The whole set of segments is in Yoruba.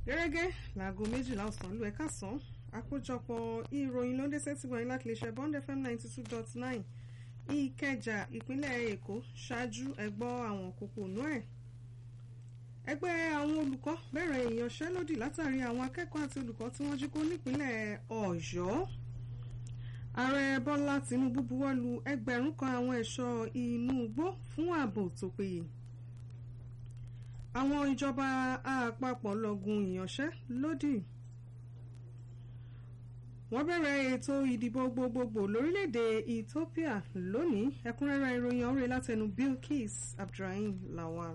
gẹ́gẹ́ láago méjìlá ọ̀sán ló ẹ̀ka sàn àkójọpọ̀ ìròyìn ló ń dé sẹ́tì wọ̀nyí láti lè ṣe bond fm ninety two dot nine ìkẹjà ìpínlẹ̀ èkó ṣáájú ẹgbọ́ àwọn kókó inú ẹ̀. ẹgbẹ́ àwọn olùkọ́ bẹ̀rẹ̀ ìyanṣẹ́lódì látàrí àwọn akẹ́kọ̀ọ́ àti olùkọ́ tí wọ́n jí kó nípínlẹ̀ ọ̀yọ́. ààrẹ bọ́lá tìǹbù buwọ́lu ẹgbẹ̀rún kan àwọn ẹ̀ṣọ́ inú igbó fún ààbò tó péye àwọn ìjọba àpapọ̀ lọ́gùn ìyanṣẹ́lódì wọ́n bẹ̀rẹ̀ ètò ìdìbò gbogbogbò lórílẹ̀‐èdè Ethiopia lónìí ẹ̀kúnrẹ́rẹ́ ìròyìn ọ̀rẹ́ látẹnu Bilkis Abdulrahim Lawal.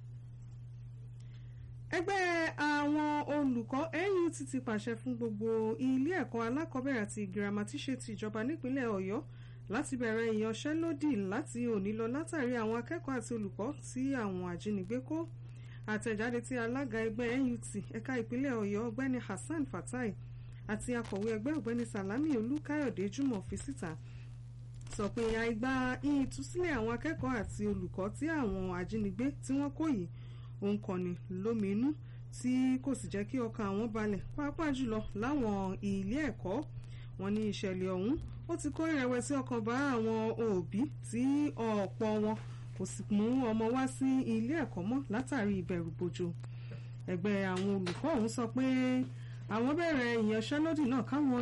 ẹgbẹ́ àwọn olùkọ́ NUT ti pàṣẹ fún gbogbo ilé ẹ̀kọ́ alákọ̀ọ́bẹ̀rẹ̀ àti girama tí ṣe ti ìjọba nípínlẹ̀ Ọ̀yọ́ láti bẹ̀rẹ̀ ìyanṣẹ́lódì láti òní lọ látàrí àwọn akẹ́kọ̀ọ́ àti olùkọ́ tí àwọn ajínigbé kó àtẹ̀jáde tí alága ẹgbẹ́ NUT ẹ̀ka ìpínlẹ̀ Ọ̀yọ́ ọ̀gbẹ́ni Hassan Fatai àti akọ̀wé ẹgbẹ́ ọ̀gbẹ́ni Salami Olúkáyọ̀dé Jùmọ̀ fi síta sọ pé àìgbà ìtúsílẹ̀ àwọn akẹ́kọ̀ọ́ àti olùkọ́ tí àwọn ajínigbé tí wọ́n kó yìí òun kọ́ni lóminú tí kò sì jẹ́ kí ọkàn àwọn balẹ̀ pàápàá jùlọ láwọn ilé ẹ̀kọ́ wọn ní ìṣẹ̀lẹ̀ ọ̀hún ó ti kó ìrẹ̀wẹ̀sì ọkàn bá àwọn òbí tí ọ̀pọ̀ wọn kò sì mú ọmọ wá sí ilé ẹ̀kọ́ mọ́ látàrí ìbẹ̀rù bojo ẹgbẹ́ àwọn olùkọ́ ọ̀hún sọ pé àwọn bẹ̀rẹ̀ ìyanṣẹ́lódì náà káwọn